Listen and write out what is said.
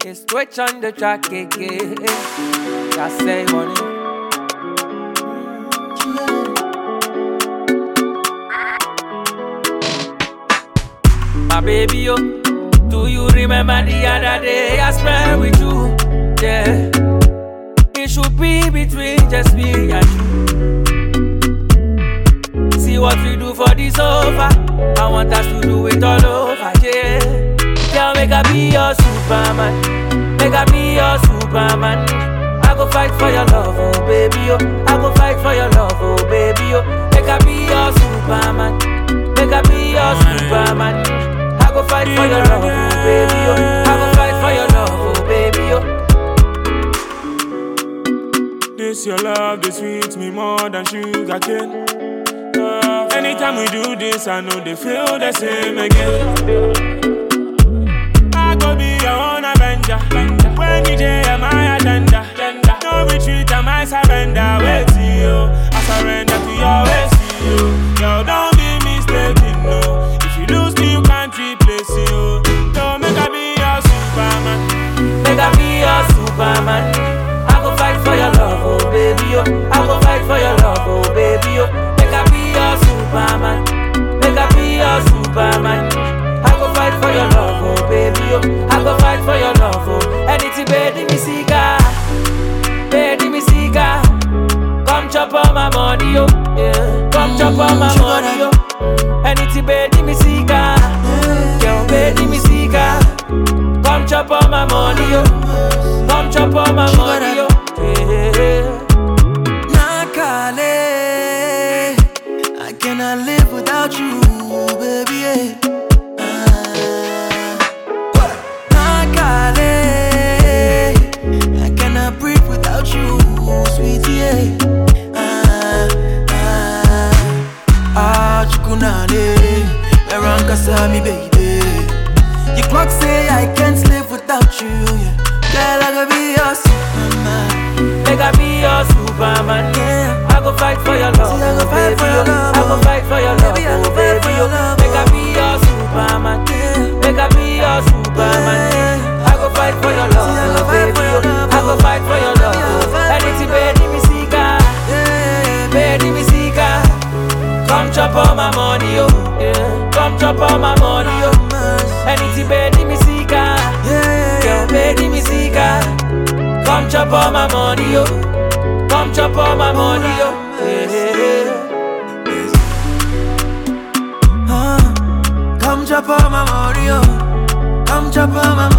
It's switch on the track again. I say money. My baby, yo, do you remember the other day I spent with you? Yeah, it should be between just me and you. See what we do for this over. I want us to do it all over, yeah. Girl, make I be your superman. Make I be your superman. I go fight for your love, oh baby, yo. I go fight for your love, oh baby, yo. Make I be your superman. Make I be your superman. I go fight for your love, oh baby, yo. I go fight for your love, oh baby, yo. This your love, this sweets me more than sugar cane. Uh, anytime we do this, I know they feel the same again. I go be your own avenger. When DJ am my agenda. No retreat, am I surrender. Wait till you, I surrender to your ways. You, yo, don't be mistaken, no. If you lose me, you can't replace you. Don't make I be your superman. Make I be your superman. I go fight for your love, oh baby, yo. I go fight for your love, oh baby, yo. Make I be your superman. Make I be your superman. I go fight for your love, oh baby, yo. I go fight for your love, oh. Anything, baby, me seeker. Baby, me seeker. Come chop all my money, yo. Yeah. Come chop all my money, yo. Anything, baby, me seeker. Girl, baby, me seeker. Come chop all my money, yo. Come chop all my money, yo. Yeah. Nakale, I cannot live without you, baby. Yeah. Ah. Nakale, I cannot breathe without you, sweetie. Yeah. Ah, ah, ah, chukunale, Eranka sami, baby. Your clock say I can't live without you. Yeah. Girl, I gotta be your superman. Make I be your superman. Yeah. I go fight for your love, See, I go oh, fight baby, for your yo. love, I go oh. fight for your love, Baby, I go oh, fight for baby, your yo. love, Make I oh. be your superman. Yeah. Make I be your superman. Yeah. I go fight for your love, See, I go oh, fight baby, for yo. your love, I go oh. fight for your love, Baby, I go oh. fight for Anything, your baby, me seeker. Yeah. Baby, me seeker. Come chop all my money, yo. Yeah. Come chop all my money, yo. Anything, baby, me seeker. Yeah. Girl, baby, me seeker. Come chop all my money, yo. Come chop all my money, yo. Yeah. Uh, come chop all my money, oh. Come chop all my